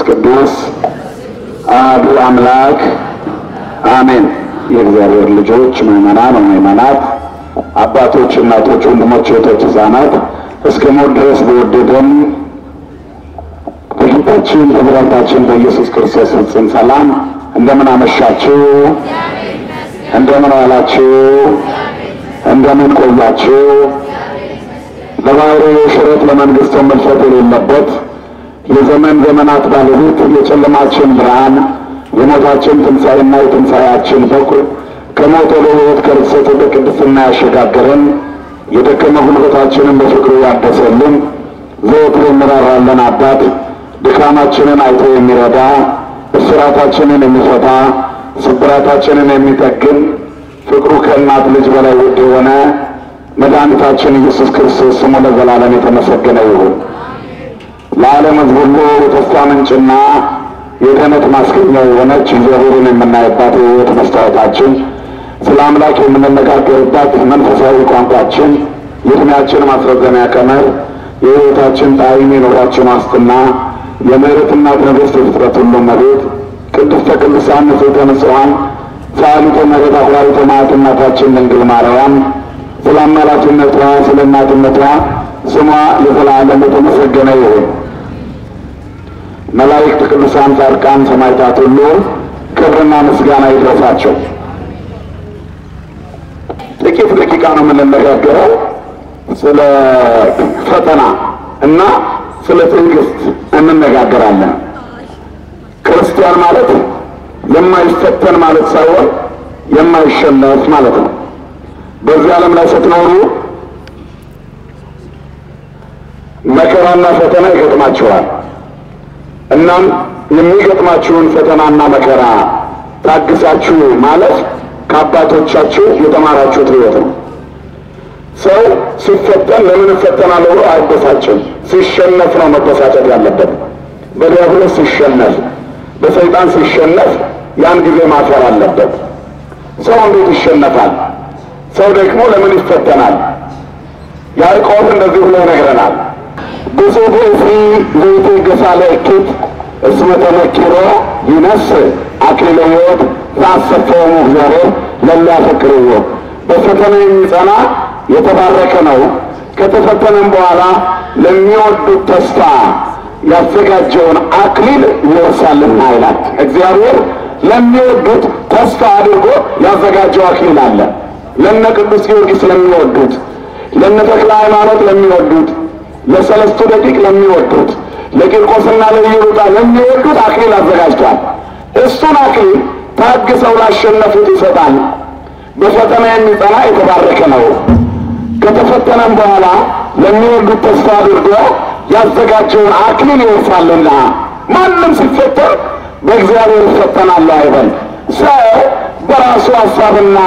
ቅዱስ አሐዱ አምላክ አሜን። የእግዚአብሔር ልጆች ምዕመናን ወምዕመናት፣ አባቶች፣ እናቶች፣ ወንድሞች፣ እህቶች፣ ሕፃናት እስከ ሞት ድረስ በወደደን በጌታችን በመድኃኒታችን በኢየሱስ ክርስቶስ ፍጹም ሰላም እንደምን አመሻችሁ? እንደምን ዋላችሁ? እንደምን ቆያችሁ? ለባሕርዩ ሽረት ለመንግሥቱ መልፈት የሌለበት የዘመን ዘመናት ባለቤት የጨለማችን ብርሃን የሞታችን ትንሣኤና የትንሣኤያችን በኩር ከሞት ወደ ሕይወት ከርሰት ወደ ቅድስና ያሸጋገረን የደከመ ጉልበታችንን በፍቅሩ ያደሰልን ዘወትር የሚራራለን አባት ድካማችንን አይቶ የሚረዳ እስራታችንን የሚፈታ ስብራታችንን የሚጠግን ፍቅሩ ከእናት ልጅ በላይ ውድ የሆነ መድኃኒታችን ኢየሱስ ክርስቶስ ስሙ ለዘላለም የተመሰገነ ይሁን። ለዓለም ሕዝብ ሁሉ የተስፋ ምንጭና የድኅነት ማስገኛ የሆነች እግዚአብሔርን የምናይባት የሕይወት መስታወታችን፣ ስለ አምላክ የምንነጋገርባት መንፈሳዊ ቋንቋችን፣ የዕድሜያችን ማስረዘሚያ ቀመር፣ የሕይወታችን ጣዕም፣ የኑሯችን ዋስትና፣ የምሕረት እናት ንግሥት የፍጥረት ሁሉ እመቤት ቅድስተ ቅዱሳን ንጽሕተ ንጹሐን ሰዓሊተ ምሕረት አፍራሪተ መዓት እናታችን ድንግል ማርያም ስለ አማላጅነቷ ስለ እናትነቷ ስሟ ለዘላለም የተመሰገነ ይሁን። መላእክት፣ ቅዱሳን፣ ጻድቃን፣ ሰማዕታት ሁሉ ክብርና ምስጋና ይድረሳቸው። ጥቂት ደቂቃ ነው የምንነጋገረው ስለ ፈተና እና ስለ ትዕግስት እንነጋገራለን። ክርስቲያን ማለት የማይፈተን ማለት ሳይሆን የማይሸነፍ ማለት ነው። በዚህ ዓለም ላይ ስትኖሩ መከራና ፈተና ይገጥማችኋል። እናም የሚገጥማችሁን ፈተናና መከራ ታግሳችሁ ማለፍ ከአባቶቻችሁ የተማራችሁት ሕይወት ነው። ሰው ሲፈተን ለምን እፈተናለሁ ብሎ አይበሳጭም። ሲሸነፍ ነው መበሳጨት ያለበት። በዲያብሎስ ሲሸነፍ፣ በሰይጣን ሲሸነፍ ያን ጊዜ ማፈር አለበት። ሰው እንዴት ይሸነፋል? ሰው ደግሞ ለምን ይፈተናል? ያዕቆብ እንደዚህ ብሎ ይነግረናል። ብዙ ብእሲ ዘይትገሣ ለእኪት እስመ ተመኪሮ ይነስ አክሊለ ሕይወት ዘአሰፈወሙ እግዚአብሔር ለሚያፈቅርዎ። በፈተና የሚጸና የተባረከ ነው፣ ከተፈተነም በኋላ ለሚወዱት ተስፋ ያዘጋጀውን አክሊል ይወርሳልና ይላል። እግዚአብሔር ለሚወዱት ተስፋ አድርጎ ያዘጋጀው አክሊል አለ። ለነ ቅዱስ ጊዮርጊስ ለሚወዱት፣ ለነ ተክለ ሃይማኖት ለሚወዱት፣ ለሰለስቱ ደቂቅ ለሚወዱት፣ ለቂርቆስና ለኢየሉጣ ለሚወዱት አክሊል አዘጋጅቷል። እሱን አክሊል ታግሰው ላሸነፉት ይሰጣል። በፈተና የሚጸና የተባረከ ነው። ከተፈተነም በኋላ ለሚወዱት ተስፋ አድርጎ ያዘጋጀውን አክሊል ይወርሳልና። ማንም ሲፈተን በእግዚአብሔር ይፈተናል አይበል። ሰው በራሱ ሀሳብና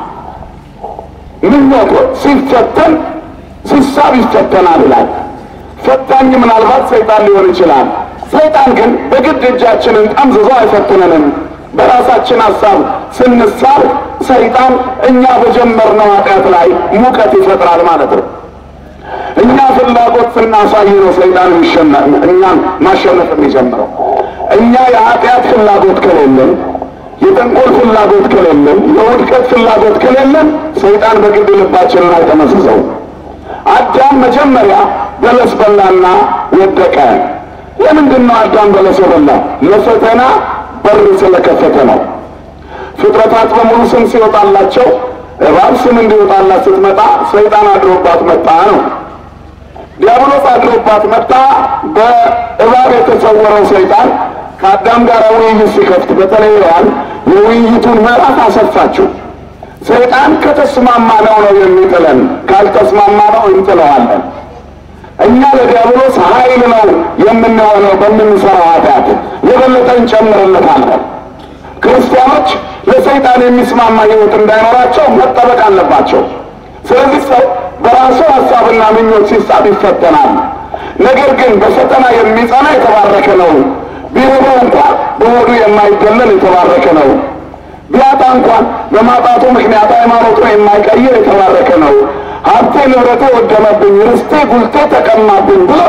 ምኞት ሲፈተን ሲሳብ ይፈተናል ይላል። ፈታኝ ምናልባት ሰይጣን ሊሆን ይችላል። ሰይጣን ግን በግድ እጃችንን ጠምዝዞ አይፈትነንም። በራሳችን ሀሳብ ስንሳብ ሰይጣን እኛ በጀመርነው ኃጢአት ላይ ሙቀት ይፈጥራል ማለት ነው። እኛ ፍላጎት ስናሳይ ነው ሰይጣን እኛን ማሸነፍ የሚጀምረው። እኛ የኃጢአት ፍላጎት ከሌለን፣ የጠንቆል ፍላጎት ከሌለን፣ የውድቀት ፍላጎት ከሌለን ሰይጣን በግድ ልባችንን አይጠመዝዘው። አዳም መጀመሪያ በለስ በላና ወደቀ። ለምንድን ነው አዳም በለስ የበላው? ለፈተና በር ስለከፈተ ነው። ፍጥረታት በሙሉ ስም ሲወጣላቸው እባብ ስም እንዲወጣላት ስትመጣ ሰይጣን አድሮባት መጣ ነው። ዲያብሎስ አድሮባት መጣ። በእባብ የተሰወረው ሰይጣን ከአዳም ጋር ውይይት ሲከፍት በተለይ ሔዋን የውይይቱን ምዕራፍ አሰፋችው። ሰይጣን ከተስማማ ነው ነው የሚጥለን፣ ካልተስማማ ነው እንጥለዋለን። እኛ ለዲያብሎስ ኃይል ነው የምንሆነው በምንሰራው ኃጢአት፣ የበለጠ እንጨምርለታለን። ክርስቲያኖች ለሰይጣን የሚስማማ ሕይወት እንዳይኖራቸው መጠበቅ አለባቸው። ስለዚህ ሰው በራሱ ሀሳብና ምኞት ሲሳብ ይፈተናል። ነገር ግን በፈተና የሚጸና የተባረከ ነው። ቢርበው እንኳን በሆዱ የማይገለል የተባረከ ነው። ቢያጣ እንኳን በማጣቱ ምክንያት ሃይማኖቱ የማይቀይር የተባረከ ነው። ሀብቴ ንብረቴ ወደመብኝ፣ ርስቴ ጉልቴ ተቀማብኝ ብሎ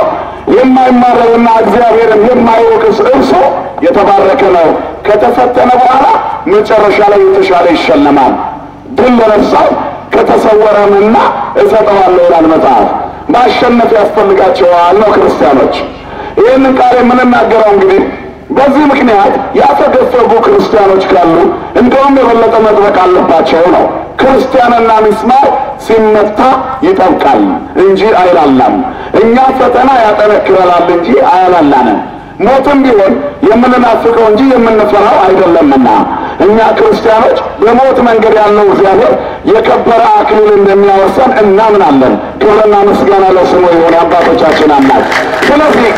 የማይማረውና እግዚአብሔርን የማይወቅስ እርሱ የተባረከ ነው። ከተፈተነ በኋላ መጨረሻ ላይ የተሻለ ይሸለማል። ድል ለነሳው ከተሰወረምና እሰጠዋለሁ ይላል መጽሐፍ። ማሸነፍ ያስፈልጋቸዋል ነው ክርስቲያኖች። ይህንን ቃል የምንናገረው እንግዲህ በዚህ ምክንያት ያፈገፈጉ ክርስቲያኖች ካሉ እንደውም የበለጠ መጥበቅ አለባቸው ነው። ክርስቲያንና ሚስማር ሲመታ ይጠብቃል እንጂ አይላላም። እኛ ፈተና ያጠነክረናል እንጂ አያላላንም። ሞትም ቢሆን የምንናፍቀው እንጂ የምንፈራው አይደለምና እኛ ክርስቲያኖች በሞት መንገድ ያለው እግዚአብሔር የከበረ አክሊል እንደሚያወርሰን እናምናለን። ክብርና ምስጋና ለስሙ ይሁን የአባቶቻችን አምላክ። ስለዚህ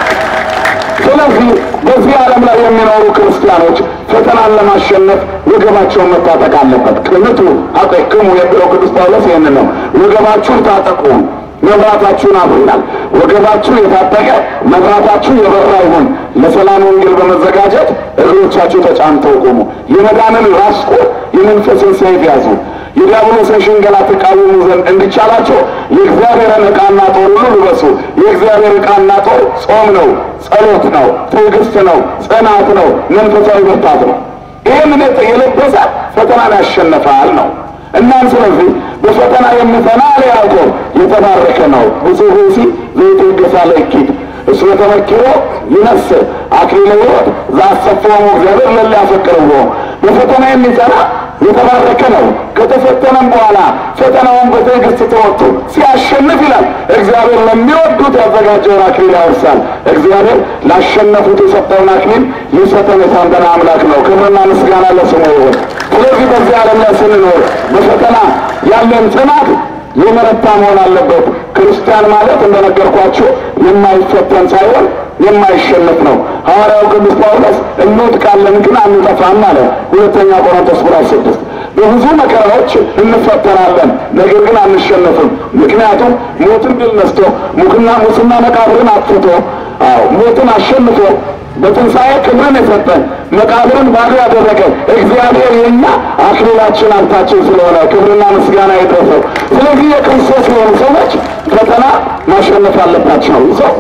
ስለዚህ በዚህ ዓለም ላይ የሚኖሩ ክርስቲያኖች ፈተናን ለማሸነፍ ወገባቸውን መታጠቅ አለበት። ቅንቱ አጠቅሙ የሚለው ቅዱስ ጳውሎስ ይህንን ነው። ወገባችሁን ታጠቁ፣ መብራታችሁን አብሩ ይላል። ወገባችሁ የታጠቀ መብራታችሁ የበራ ይሁን። ለሰላም ወንጌል በመዘጋጀት እግሮቻችሁ ተጫምተው ቆሙ። የመዳንን ራስ ቁር የመንፈስን ሰይፍ ያዙ። የዲያብሎስን ሽንገላ ተቃወሙ ዘንድ እንዲቻላቸው የእግዚአብሔርን ዕቃና ጦር ሁሉ ልበሱ። የእግዚአብሔር ዕቃና ጦር ጾም ነው፣ ጸሎት ነው፣ ትዕግስት ነው፣ ጽናት ነው፣ መንፈሳዊ ብርታት ነው። ይህንን የለበሰ ፈተናን ያሸነፋል ነው። እናም ስለዚህ በፈተና የሚጸና አለ ያዕቆብ የተባረከ ነው። ብፁዕ ብእሲ ዘይትወገሳ ለእኪት እስመ ተመኪሮ ይነስእ አክሊለ ሕይወት ዘአሰፈወሙ እግዚአብሔር ለእለ ያፈቅርዎ። በፈተና የሚጸና የተባረከ ነው። ከተፈተነም በኋላ ፈተናውን በትዕግስት ተወጥቶ ሲያሸንፍ ይላል እግዚአብሔር ለሚወዱት ያዘጋጀውን አክሊል ያወርሳል። እግዚአብሔር ላሸነፉት የሰጠውን አክሊል ሊሰጠን የታመነ አምላክ ነው። ክብርና ምስጋና ለስሙ ይሁን። ስለዚህ በዚህ ዓለም ላይ ስንኖር በፈተና ያለን ጽናት የመረታ መሆን አለበት። ክርስቲያን ማለት እንደነገርኳችሁ የማይፈተን ሳይሆን የማይሸነፍ ነው። ሐዋርያው ቅዱስ ጳውሎስ እንወድቃለን ግን አንጠፋም አለ። ሁለተኛ ቆሮንቶስ ምዕራፍ ስድስት በብዙ መከራዎች እንፈተናለን፣ ነገር ግን አንሸነፍም። ምክንያቱም ሞትን ድል ነስቶ ሙክና ሙስና መቃብርን አጥፍቶ አዎ ሞትን አሸንፎ በትንሣኤ ክብርን የሰጠን መቃብርን ባዶ ያደረገ እግዚአብሔር የኛ አክሊላችን ሀብታችን ስለሆነ ክብርና ምስጋና የደረሰው። ስለዚህ የክርስቶስ የሆኑ ሰዎች ፈተና ማሸነፍ አለባቸው። ሰው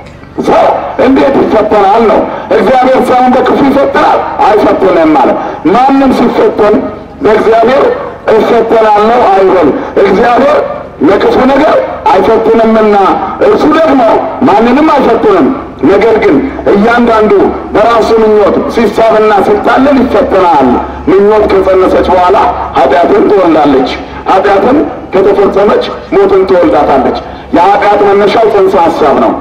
ሰው እንዴት ይፈተናል ነው? እግዚአብሔር ሰውን በክፉ ይፈትናል? አይፈትንም ማለት ማንም ሲፈተን በእግዚአብሔር እፈተናለሁ አይበል። እግዚአብሔር ለክፉ ነገር አይፈትንምና እርሱ ደግሞ ማንንም አይፈትንም። ነገር ግን እያንዳንዱ በራሱ ምኞት ሲሳብና ሲታለል ይፈተናል። ምኞት ከጸነሰች በኋላ ኃጢአትን ትወልዳለች። ኃጢአትን ከተፈጸመች ሞትን ትወልዳታለች። የኃጢአት መነሻው ጽንሰ ሀሳብ ነው።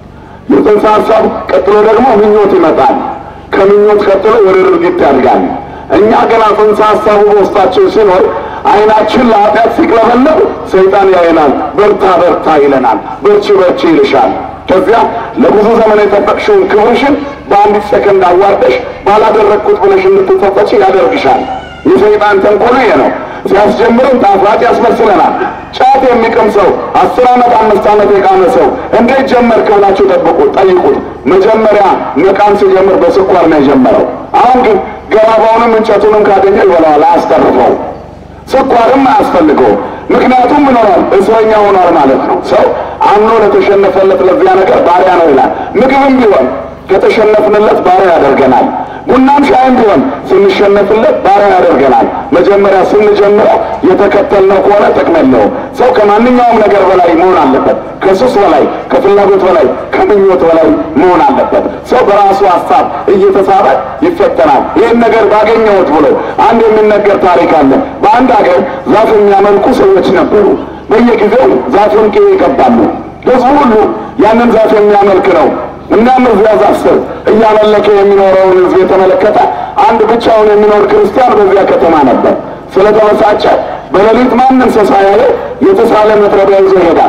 የጽንሰ ሀሳብ ቀጥሎ ደግሞ ምኞት ይመጣል። ከምኞት ቀጥሎ ወደ ድርጊት ያድጋል። እኛ ገና ጽንሰ ሀሳቡ በውስጣችን ሲኖር ዓይናችን ለኃጢአት ሲቅለበለብ ሰይጣን ያይናል። በርታ በርታ ይለናል። በርቺ በርቺ ይልሻል። ከዚያ ለብዙ ዘመን የጠበቅሽውን ክብርሽን በአንዲት ሰከንድ አዋርደሽ ባላደረግኩት ብለሽ እንድትጸጸች ያደርግሻል። የሰይጣን ተንኮሉ ይሄ ነው። ሲያስጀምርም ጣፋጭ ያስመስለናል። ጫት የሚቅም ሰው አስር ዓመት አምስት ዓመት የቃመ ሰው እንዴት ጀመርክ ብላችሁ ጠብቁት ጠይቁት። መጀመሪያ መቃም ሲጀምር በስኳር ነው የጀመረው። አሁን ግን ገባባውንም እንጨቱንም ካገኘ ይበላዋል፣ አያስተርፈው። ስኳርም አያስፈልገው። ምክንያቱም ምኖራል እስረኛ ሆኗል ማለት ነው። ሰው አምኖ ለተሸነፈለት ለዚያ ነገር ባሪያ ነው ይላል። ምግብም ቢሆን ከተሸነፍንለት ባሪያ ያደርገናል። ቡናም ሻይም ቢሆን ስንሸነፍለት ባሪያ ያደርገናል። መጀመሪያ ስንጀምረው የተከተልነው ከሆነ ጥቅም የለውም። ሰው ከማንኛውም ነገር በላይ መሆን አለበት። ከሱስ በላይ፣ ከፍላጎት በላይ፣ ከምኞት በላይ መሆን አለበት። ሰው በራሱ ሀሳብ እየተሳበ ይፈተናል። ይህን ነገር ባገኘሁት ብሎ አንድ የሚነገር ታሪክ አለ። በአንድ ሀገር ዛፍ የሚያመልኩ ሰዎች ነበሩ። በየጊዜው ዛፉን ቅቤ ይቀባሉ። ህዝቡ ሁሉ ያንን ዛፍ የሚያመልክ ነው። እናም እዚያ ዛፍ ስር እያመለከ የሚኖረውን ህዝብ የተመለከተ አንድ ብቻውን የሚኖር ክርስቲያን በዚያ ከተማ ነበር። ስለተበሳጨ በሌሊት ማንም ሰው ሳያየው የተሳለ መጥረቢያ ይዞ ይሄዳል።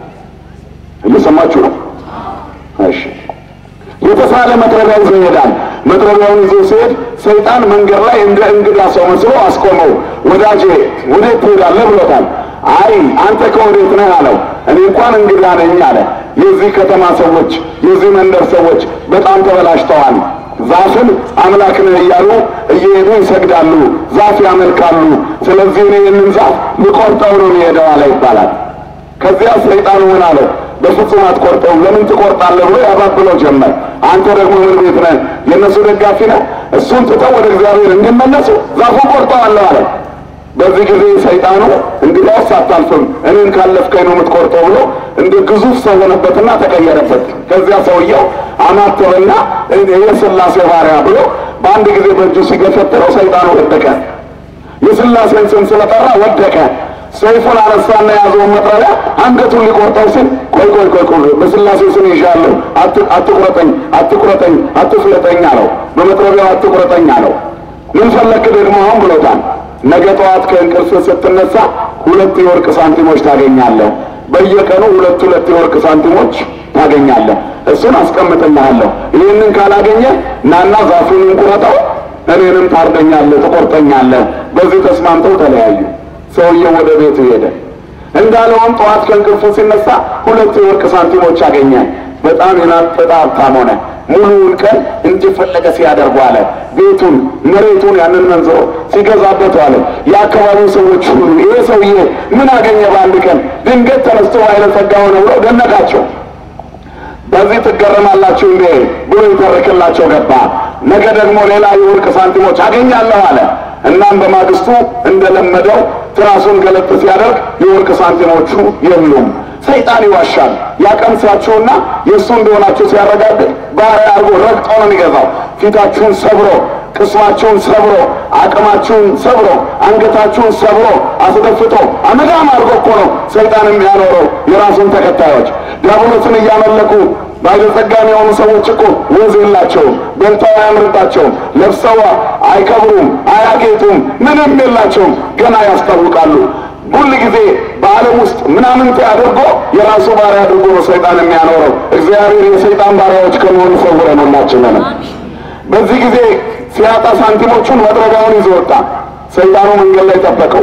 እየሰማችሁ ነው? እሺ። የተሳለ መጥረቢያ ይዞ ይሄዳል። መጥረቢያውን ይዞ ሲሄድ ሰይጣን መንገድ ላይ እንደ እንግዳ ሰው መስሎ አስቆመው። ወዳጄ ወዴት ትሄዳለህ ብሎታል። አይ አንተ ከወዴት ነህ አለው። እኔ እንኳን እንግዳ ነኝ አለ። የዚህ ከተማ ሰዎች የዚህ መንደር ሰዎች በጣም ተበላሽተዋል። ዛፍን አምላክ ነህ እያሉ እየሄዱ ይሰግዳሉ፣ ዛፍ ያመልካሉ። ስለዚህ እኔ ይህንን ዛፍ ልቆርጠው ነው የሚሄደው አለ ይባላል። ከዚያ ሰይጣኑ ምን አለው? በፍጹም አትቆርጠውም፣ ለምን ትቆርጣለህ ብሎ ያባብለው ጀመር። አንተ ደግሞ ምን ቤት ነህ? የእነሱ ደጋፊ ነህ? እሱን ትተው ወደ እግዚአብሔር እንዲመለሱ ዛፉን ቆርጠዋለሁ አለ። በዚህ ጊዜ ሰይጣኑ እንግዲያውስ አታልፍም፣ እኔን ካለፍከኝ ነው የምትቆርጠው ብሎ እንደ ግዙፍ ሰው ሆነበትና ተቀየረበት። ከዚያ ሰውየው አማተበና የሥላሴ ባሪያ ብሎ በአንድ ጊዜ በእጁ ሲገፈትረው ሰይጣኑ ወደቀ። የሥላሴን ስም ስለጠራ ወደቀ። ሰይፉን አነሳና የያዘውን መጥረቢያ አንገቱን ሊቆርጠው ሲል ቆይ ቆይ ቆይ ቆይ በሥላሴ ስም ይዣለሁ፣ አትቁረጠኝ፣ አትቁረጠኝ፣ አትፍለጠኝ አለው። በመጥረቢያው አትቁረጠኝ አለው። ምን ፈለክ ደግሞ አሁን ብሎታል። ነገ ጠዋት ከእንቅልፍ ስትነሳ ሁለት የወርቅ ሳንቲሞች ታገኛለህ። በየቀኑ ሁለት ሁለት የወርቅ ሳንቲሞች ታገኛለህ። እሱን አስቀምጥልሃለሁ። ይህንን ካላገኘ ናና ዛፉን እንቁረጠው፣ እኔንም ታርደኛለህ፣ ትቆርጠኛለህ። በዚህ ተስማምተው ተለያዩ። ሰውየው ወደ ቤቱ ሄደ። እንዳለውም ጠዋት ከእንቅልፉ ሲነሳ ሁለት የወርቅ ሳንቲሞች አገኘ። በጣም የናጠጠ ሀብታም ሆነ። ሙሉውን ቀን እንደፈለገ ሲያደርጉ አለ። ቤቱን፣ መሬቱን ያንን መንዝሮ ሲገዛበት አለ። የአካባቢው ሰዎች ሁሉ ይሄ ሰውዬ ምን አገኘ በአንድ ቀን ድንገት ተነስቶ ባለጸጋ ሆነ ብለው ደነቃቸው። በዚህ ትገረማላችሁ እንዴ ብሎ ይተርክላቸው ገባ። ነገ ደግሞ ሌላ የወርቅ ሳንቲሞች አገኛለሁ አለ። እናም በማግስቱ እንደለመደው ትራሱን ገለጥ ሲያደርግ የወርቅ ሳንቲሞቹ የሉም። ሰይጣን ይዋሻል። ያቀምሳችሁና የእሱ እንደሆናችሁ ሲያረጋግጥ ባሪያ አድርጎ ረግጦ ነው የሚገዛው። ፊታችሁን ሰብሮ፣ ቅስማችሁን ሰብሮ፣ አቅማችሁን ሰብሮ፣ አንገታችሁን ሰብሮ አስደፍቶ አመዳም አድርጎ እኮ ነው ሰይጣን የሚያኖረው የራሱን ተከታዮች ዲያብሎስን እያመለኩ ባለጸጋም የሆኑ ሰዎች እኮ ወዝ የላቸውም፣ በልተው አያምርባቸውም፣ ለብሰው አይከብሩም፣ አያጌጡም፣ ምንም የላቸውም። ገና ያስታውቃሉ። ሁል ጊዜ በዓለም ውስጥ ምናምንቴ አድርጎ የራሱ ባሪያ አድርጎ ነው ሰይጣን የሚያኖረው። እግዚአብሔር የሰይጣን ባሪያዎች ከመሆኑ ሰውረን ሁላችንን። በዚህ ጊዜ ሲያጣ ሳንቲሞቹን መጥረቢያውን ይዞ ወጣ። ሰይጣኑ መንገድ ላይ ጠበቀው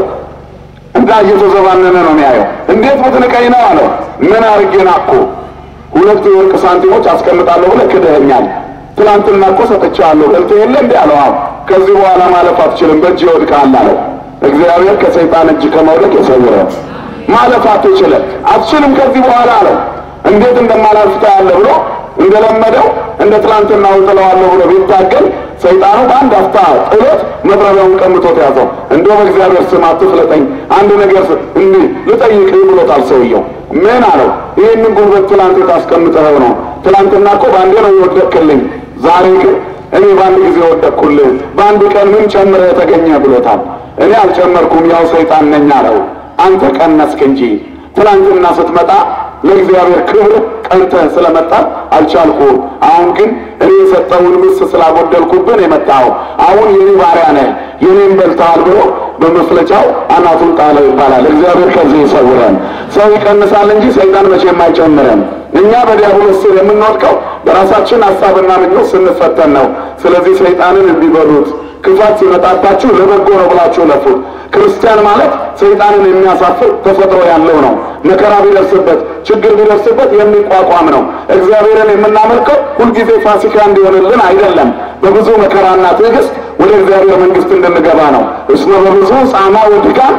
እና እየተዘባነነ ነው የሚያየው። እንዴት ብትንቀኝ ነው አለው። ምን አርጌ ናኩ? ሁለት የወርቅ ሳንቲሞች አስቀምጣለሁ ብለህ ክደኸኛል። ትናንትና እኮ ሰጥቼሃለሁ በልተህ የለ እንዲ አለው። አዎ ከዚህ በኋላ ማለፍ አትችልም፣ በእጅ ይወድቅሃል አለው። እግዚአብሔር ከሰይጣን እጅ ከመውደቅ የሰውረው። ማለፍ አትችልም፣ አትችልም ከዚህ በኋላ አለው። እንዴት እንደማላልፍ ታያለህ ብሎ እንደለመደው እንደ ትናንትና ጥለዋለሁ ብሎ ቢታገል ሰይጣኑ በአንድ አፍታ ጥሎት መጥረቢያውን ቀምቶት ያዘው። እንደው በእግዚአብሔር ስም አትፍለጠኝ፣ አንድ ነገር እንዲህ ልጠይቅህ ብሎታል ሰውየው። ምን አለው? ይህንን ጉልበት ትላንት ታስቀምጠኸው ነው። ትላንትና እኮ በአንዴ ነው የወደቅክልኝ፣ ዛሬ ግን እኔ በአንድ ጊዜ ወደቅኩልህ። በአንድ ቀን ምን ጨምረህ የተገኘ ብሎታል። እኔ አልጨመርኩም፣ ያው ሰይጣን ነኝ አለው። አንተ ቀነስክ እንጂ ትናንትና ስትመጣ ለእግዚአብሔር ክብር ቀንተህ ስለመጣ አልቻልኩም። አሁን ግን እኔ የሰጠውን ምስ ስላጎደልኩብን የመጣው አሁን የኔ ባሪያ ነህ፣ የኔን በልተሃል ብሎ በመፍለጫው አናቱን ጣለው ይባላል። እግዚአብሔር ከዚህ ይሰውረን። ሰው ይቀንሳል እንጂ ሰይጣን መቼም አይጨምረን። እኛ በዲያብሎስ ስር የምንወድቀው በራሳችን ሀሳብና ምኞት ስንፈተን ነው። ስለዚህ ሰይጣንን እንዲበሉት ክፋት ሲመጣባችሁ ለበጎ ነው ብላችሁ ለፉት። ክርስቲያን ማለት ሰይጣንን የሚያሳፍር ተፈጥሮ ያለው ነው። መከራ ቢደርስበት ችግር ቢደርስበት የሚቋቋም ነው። እግዚአብሔርን የምናመልከው ሁልጊዜ ፋሲካ እንዲሆንልን አይደለም። በብዙ መከራና ትዕግስት ወደ እግዚአብሔር መንግሥት እንድንገባ ነው። እስመ በብዙ ጻማ ወድቃም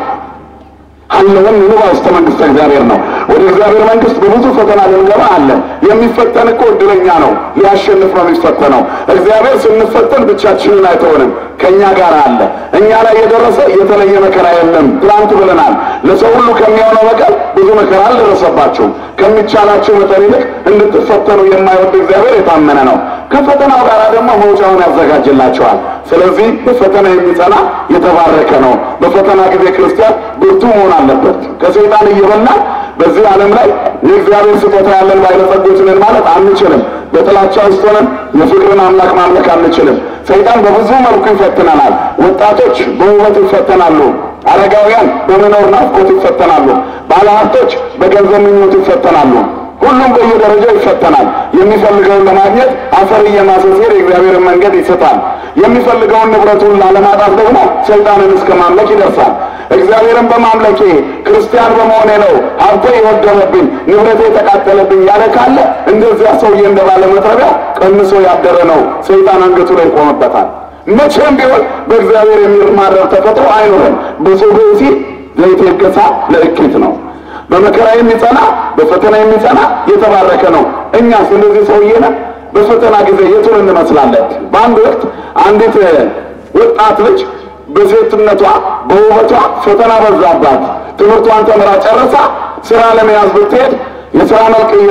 አለውን ንባ ውስተ መንግሥተ እግዚአብሔር ነው። ወደ እግዚአብሔር መንግሥት በብዙ ፈተና ልንገባ አለ። የሚፈተን እኮ እድለኛ ነው፣ ሊያሸንፍ ነው የሚፈተነው። እግዚአብሔር ስንፈተን ብቻችንን አይተውንም፣ ከእኛ ጋር አለ። እኛ ላይ የደረሰ የተለየ መከራ የለም። ትናንት ብለናል። ለሰው ሁሉ ከሚሆነው በቀር ብዙ መከራ አልደረሰባችሁም። ከሚቻላችሁ መጠን ይልቅ እንድትፈተኑ የማይወድ እግዚአብሔር የታመነ ነው። ከፈተናው ጋር ደግሞ መውጫውን ያዘጋጅላቸዋል። ስለዚህ በፈተና የሚጸና የተባረከ ነው። በፈተና ጊዜ ክርስቲያን ብርቱ መሆን አለበት። ከሰይጣን እየበላን በዚህ ዓለም ላይ የእግዚአብሔር ስጦታ ያለን ባለጸጎች ነን ማለት አንችልም። በጥላቻ ውስጥ ሆነን የፍቅርን አምላክ ማምለክ አንችልም። ሰይጣን በብዙ መልኩ ይፈትነናል። ወጣቶች በውበት ይፈተናሉ። አረጋውያን በመኖር ናፍቆት ይፈተናሉ። ባለሀብቶች በገንዘብ ምኞት ይፈተናሉ። ሁሉም በየደረጃው ይፈተናል። የሚፈልገውን ለማግኘት አፈር እየማሰሴር የእግዚአብሔርን መንገድ ይስታል። የሚፈልገውን ንብረቱን ላለማጣት ደግሞ ሰይጣንን እስከ ማምለክ ይደርሳል። እግዚአብሔርን በማምለኬ ክርስቲያን በመሆኔ ነው ሀብቴ የወደመብኝ፣ ንብረቴ የተቃጠለብኝ ያለ ካለ እንደዚያ ሰውዬ እንደባለ መጥረቢያ ቀንሶ ያደረ ነው። ሰይጣን አንገቱ ላይ ይቆምበታል። መቼም ቢሆን በእግዚአብሔር የሚማረር ተፈጥሮ አይኖርም። ብዙ ብእሲ ዘይቴገሳ ለእኪት ነው። በመከራ የሚጸና በፈተና የሚጸና የተባረከ ነው። እኛስ እንደዚህ ሰውዬ ነን? በፈተና ጊዜ የቱን እንመስላለን? በአንድ ወቅት አንዲት ወጣት ልጅ በሴትነቷ በውበቷ ፈተና በዛባት። ትምህርቷን ተምራ ጨርሳ ስራ ለመያዝ ብትሄድ የስራ መልቅየ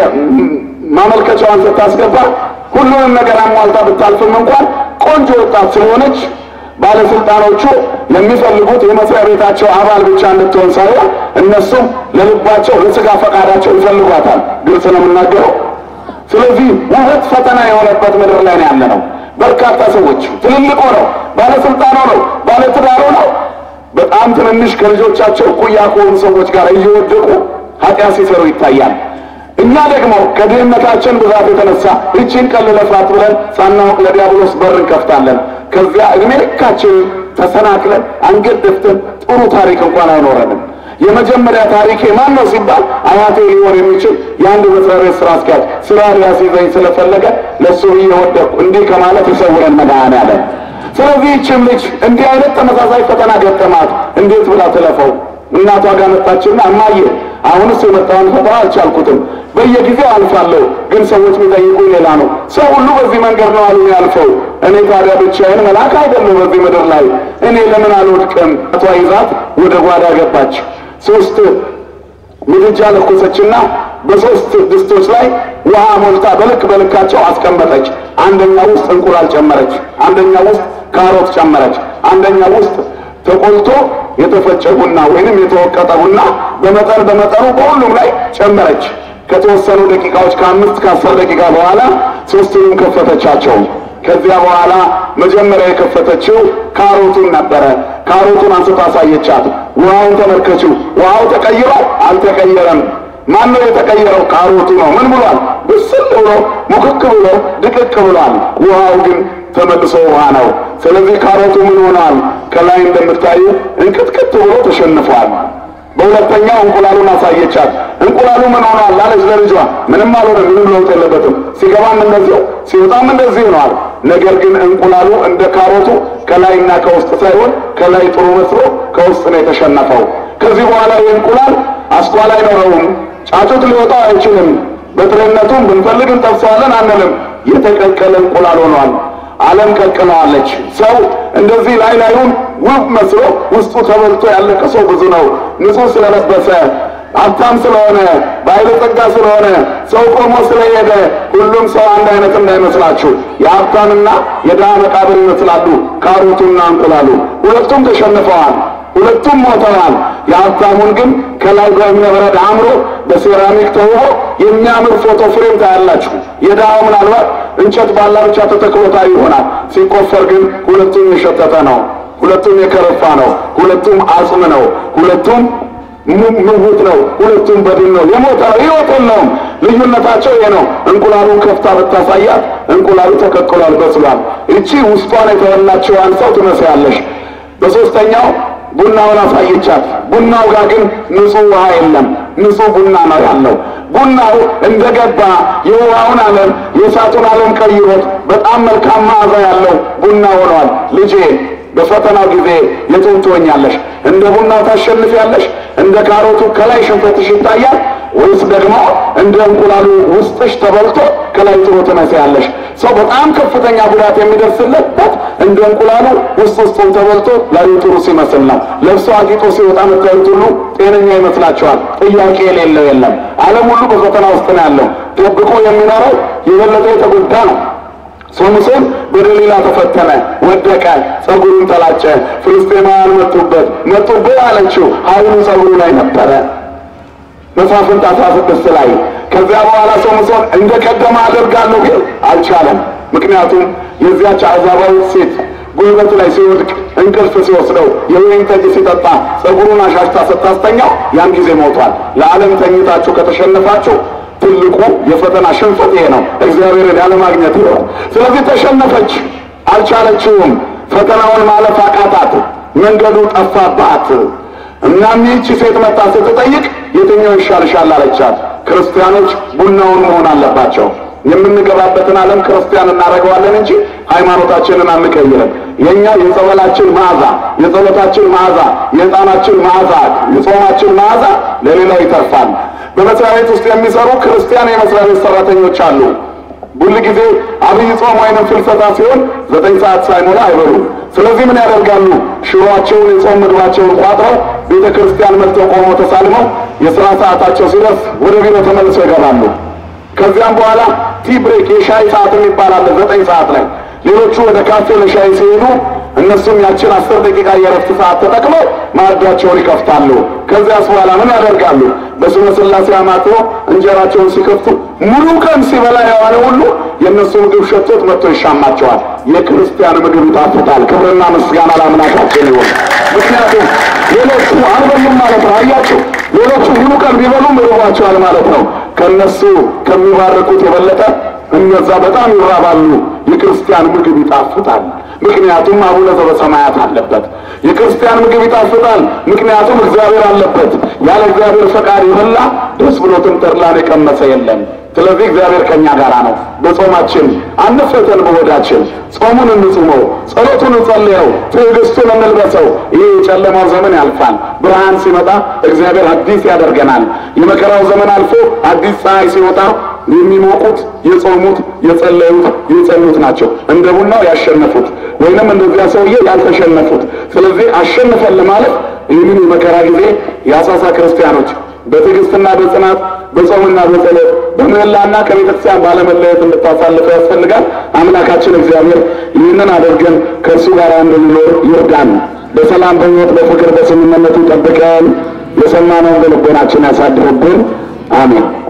ማመልከቻዋን ስታስገባ ሁሉንም ነገር አሟልታ ብታልፍም እንኳን ቆንጆ ወጣት ስለሆነች ባለስልጣኖቹ የሚፈልጉት የመስሪያ ቤታቸው አባል ብቻ እንድትሆን ሳይሆን እነሱም ለልባቸው ለስጋ ፈቃዳቸው ይፈልጓታል። ግልጽ ነው የምናገረው። ስለዚህ ውበት ፈተና የሆነበት ምድር ላይ ነው ያለ ነው። በርካታ ሰዎች ትልልቅ ሆነው ባለስልጣን ሆነው ባለትዳር ሆነው በጣም ትንንሽ ከልጆቻቸው እኩያ ከሆኑ ሰዎች ጋር እየወደቁ ኃጢአት ሲሰሩ ይታያል። እኛ ደግሞ ከድህነታችን ብዛት የተነሳ ይቺን ቀን ልለፋት ብለን ሳናውቅ ለዲያብሎስ በር እንከፍታለን። ከዚያ እድሜ ልካችን ተሰናክለን አንገት ደፍተን ጥሩ ታሪክ እንኳን አይኖረንም። የመጀመሪያ ታሪኬ ማን ነው ሲባል አያቴ ሊሆን የሚችል የአንድ መስሪያ ቤት ስራ አስኪያጅ ስራ ሊያስይዘኝ ስለፈለገ ለእሱ ብዬ ወደቅኩ። እንዲህ ከማለት ይሰውረን መድኃኔዓለም። ስለዚህ ይህችም ልጅ እንዲህ አይነት ተመሳሳይ ፈተና ገጠማት። እንዴት ብላ ትለፈው? እናቷ ጋር መጣችና እማዬ አሁንስ የመጣውን ፈተና አልቻልኩትም፣ በየጊዜው አልፋለሁ፣ ግን ሰዎች የሚጠይቁኝ ሌላ ነው። ሰው ሁሉ በዚህ መንገድ ነው አሉ ያልፈው። እኔ ታዲያ ብቻዬን መልአክ አይደለሁ በዚህ ምድር ላይ እኔ ለምን አልወድቅም? አቷ ይዛት ወደ ጓዳ ገባች። ሶስት ምድጃ ለኮሰችና በሶስት ድስቶች ላይ ውሃ ሞልታ በልክ በልካቸው አስቀመጠች። አንደኛ ውስጥ እንቁላል ጨመረች፣ አንደኛ ውስጥ ካሮት ጨመረች፣ አንደኛ ውስጥ ተቆልቶ የተፈጨ ቡና ወይንም የተወቀጠ ቡና በመጠን በመጠኑ በሁሉም ላይ ጨመረች። ከተወሰኑ ደቂቃዎች ከአምስት ከአስር ደቂቃ በኋላ ሶስቱንም ከፈተቻቸው። ከዚያ በኋላ መጀመሪያ የከፈተችው ካሮቱን ነበረ። ካሮቱን አንስታ አሳየቻት። ውሃውን ተመልከችው። ውሃው ተቀይሯል? አልተቀየረም። ማን ነው የተቀየረው? ካሮቱ ነው። ምን ብሏል? ብስል ብሎ ሙክክ ብሎ ድቅቅ ብሏል። ውሃው ግን ተመልሶ ውሃ ነው። ስለዚህ ካሮቱ ምን ሆኗል? ከላይ እንደምታዩ እንቅጥቅጥ ብሎ ተሸንፏል። በሁለተኛው እንቁላሉን አሳየቻት። እንቁላሉ ምን ሆኗል አለች ለልጇ። ምንም አልሆነም፣ ምንም ለውጥ የለበትም። ሲገባም እንደዚሁ ሲወጣም እንደዚህ ሆኗል። ነገር ግን እንቁላሉ እንደ ካሮቱ ከላይና ከውስጥ ሳይሆን ከላይ ጥሩ መስሎ ከውስጥ ነው የተሸነፈው። ከዚህ በኋላ ይህ እንቁላል አስኳል አይኖረውም፣ ጫጩት ሊወጣው አይችልም። በጥሬነቱም ብንፈልግ እንጠብሰዋለን አንልም። የተቀቀለ እንቁላል ሆኗል። ዓለም ቀቅለዋለች። ሰው እንደዚህ ላይ ላዩን ውብ መስሎ ውስጡ ተበልቶ ያለቀ ሰው ብዙ ነው። ንጹሕ ስለለበሰ ሀብታም ስለሆነ ባለጸጋ ስለሆነ ሰው ቆሞ ስለሄደ ሁሉም ሰው አንድ አይነት እንዳይመስላችሁ። የሀብታምና የድሃ መቃብር ይመስላሉ ካሮቱና እንቁላሉ። ሁለቱም ተሸንፈዋል። ሁለቱም ሞተዋል። የሀብታሙን ግን ከላይ በእብነ በረድ አምሮ በሴራሚክ ተውቦ የሚያምር ፎቶ ፍሬም ታያላችሁ። የድሃው ምናልባት እንጨት ባላ ብቻ ተተክሎታ ይሆናል። ሲቆፈር ግን ሁለቱም የሸተተ ነው። ሁለቱም የከረፋ ነው። ሁለቱም አጽም ነው። ሁለቱም ምውት ነው። ሁለቱም በድን ነው። የሞተ ነው። ሕይወት የለውም። ልዩነታቸው ይሄ ነው። እንቁላሉን ከፍታ ብታሳያት እንቁላሉ ተቀቅሏል፣ በስሏል። እቺ ውስጧን የተበላችዋን ሰው ትመስያለሽ። በሶስተኛው ቡናውን አሳየቻት። ቡናው ጋር ግን ንጹህ ውሃ የለም፣ ንጹህ ቡና ነው ያለው። ቡናው እንደገባ የውሃውን ዓለም የእሳቱን ዓለም ቀይሮት በጣም መልካም መዓዛ ያለው ቡና ሆኗል። ልጄ በፈተናው ጊዜ የቱን ትሆኛለሽ? እንደ ቡናው ታሸንፊያለሽ? እንደ ካሮቱ ከላይ ሽንፈትሽ ይታያል ወይስ ደግሞ እንደ እንቁላሉ ውስጥሽ ተበልቶ ከላይ ጥሩ ትመስያለሽ? ሰው በጣም ከፍተኛ ጉዳት የሚደርስለት እንደ እንቁላሉ ውስጥ ውስጡን ተበልቶ ላዩ ጥሩ ሲመስል ነው። ለብሶ አጊጦ ሲወጣ መታየት ሁሉ ጤነኛ ይመስላችኋል? ጥያቄ የሌለው የለም። ዓለም ሁሉ በፈተና ውስጥ ነው ያለው። ጠብቆ የሚኖረው የበለጠ የተጎዳ ነው። ሶምሶን በደሊላ ተፈተነ፣ ወደቀ፣ ጸጉሩን ተላጨ። ፍልስጤማውያን መጡበት። መጡብህ አለችው። ኃይሉ ጸጉሩ ላይ ነበረ። መሳፍንት አስራ ስድስት ላይ ከዚያ በኋላ ሶምሶን እንደ ቀደመ አደርጋለሁ ግን አልቻለም። ምክንያቱም የዚያች አሕዛባዊት ሴት ጉልበት ላይ ሲወድቅ እንቅልፍ ሲወስደው የወይን ጠጅ ሲጠጣ ጸጉሩን አሻሽታ ስታስተኛው ያን ጊዜ ሞቷል። ለዓለም ተኝታችሁ ከተሸነፋችሁ ትልቁ የፈተና ሽንፈት ይሄ ነው። እግዚአብሔርን ያለማግኘት ይሆን። ስለዚህ ተሸነፈች፣ አልቻለችውም። ፈተናውን ማለፍ አቃታት፣ መንገዱ ጠፋባት። እናም ይህቺ ሴት መጣ ስትጠይቅ የትኛው ይሻልሻል አለቻት። ክርስቲያኖች ቡናውን መሆን አለባቸው። የምንገባበትን ዓለም ክርስቲያን እናደርገዋለን እንጂ ሃይማኖታችንን አንቀይርም። የእኛ የጸበላችን መዓዛ፣ የጸሎታችን መዓዛ፣ የዕጣናችን መዓዛ፣ የጾማችን መዓዛ ለሌላው ይተርፋል። በመስሪያ ቤት ውስጥ የሚሰሩ ክርስቲያን የመስሪያ ቤት ሰራተኞች አሉ። ሁል ጊዜ አብይ ጾም ወይንም ፍልሰታ ሲሆን ዘጠኝ ሰዓት ሳይሞላ አይበሉም። ስለዚህ ምን ያደርጋሉ? ሽሮአቸውን የጾም ምግባቸውን ቋጥረው ቤተ ክርስቲያን መጥተው ቆመው ተሳልመው የሥራ ሰዓታቸው ሲደርስ ወደ ቢሮ ተመልሰው ይገባሉ። ከዚያም በኋላ ቲ ብሬክ የሻይ ሰዓት የሚባል አለ ዘጠኝ ሰዓት ላይ ሌሎቹ ወደ ካፌ ለሻይ ሲሄዱ እነሱም ያችን አስር ደቂቃ የረፍት ሰዓት ተጠቅመው ማዕዳቸውን ይከፍታሉ። ከዚያስ በኋላ ምን ያደርጋሉ? በስመ ሥላሴ አማትቦ እንጀራቸውን ሲከፍቱ ሙሉ ቀን ሲበላ የዋለ ሁሉ የእነሱ ምግብ ሸቶት መጥቶ ይሻማቸዋል። የክርስቲያን ምግብ ይጣፍጣል። ክብርና ምስጋና ለአምላካችን ይሁን። ምክንያቱም ሌሎቹ አልበሉም ማለት ነው። አያችሁ፣ ሌሎቹ ሙሉ ቀን ቢበሉም ይርቧቸዋል ማለት ነው። ከእነሱ ከሚባርኩት የበለጠ እነዛ በጣም ይራባሉ። የክርስቲያን ምግብ ይጣፍጣል። ምክንያቱም አቡነ ዘበሰማያት አለበት። የክርስቲያን ምግብ ይጣፍጣል። ምክንያቱም እግዚአብሔር አለበት። ያለ እግዚአብሔር ፈቃድ የበላ ደስ ብሎትም ተድላን የቀመሰ የለም። ስለዚህ እግዚአብሔር ከኛ ጋር ነው። በጾማችን አንፈተን፣ በሆዳችን ጾሙን እንጹመው፣ ጸሎቱን እንጸልየው፣ ትዕግስቱን እንልበሰው። ይህ የጨለማው ዘመን ያልፋል። ብርሃን ሲመጣ እግዚአብሔር አዲስ ያደርገናል። የመከራው ዘመን አልፎ አዲስ ፀሐይ ሲወጣ የሚሞቁት የጾሙት የጸለዩት የጸሉት ናቸው። እንደ ቡናው ያሸነፉት ወይንም እንደዚያ ሰውዬ ያልተሸነፉት። ስለዚህ አሸንፈን ለማለት ይህንን የመከራ ጊዜ የአሳሳ ክርስቲያኖች በትዕግስትና በጽናት በጾምና በጸሎት በምህላና ከቤተክርስቲያን ባለመለየት እንድታሳልፈው ያስፈልጋል። አምላካችን እግዚአብሔር ይህንን አድርገን ከእርሱ ጋር እንድንኖር ይርዳን። በሰላም በሕይወት በፍቅር በስምምነቱ ይጠብቀን። የሰማነውን በልቦናችን ያሳድርብን። አሜን።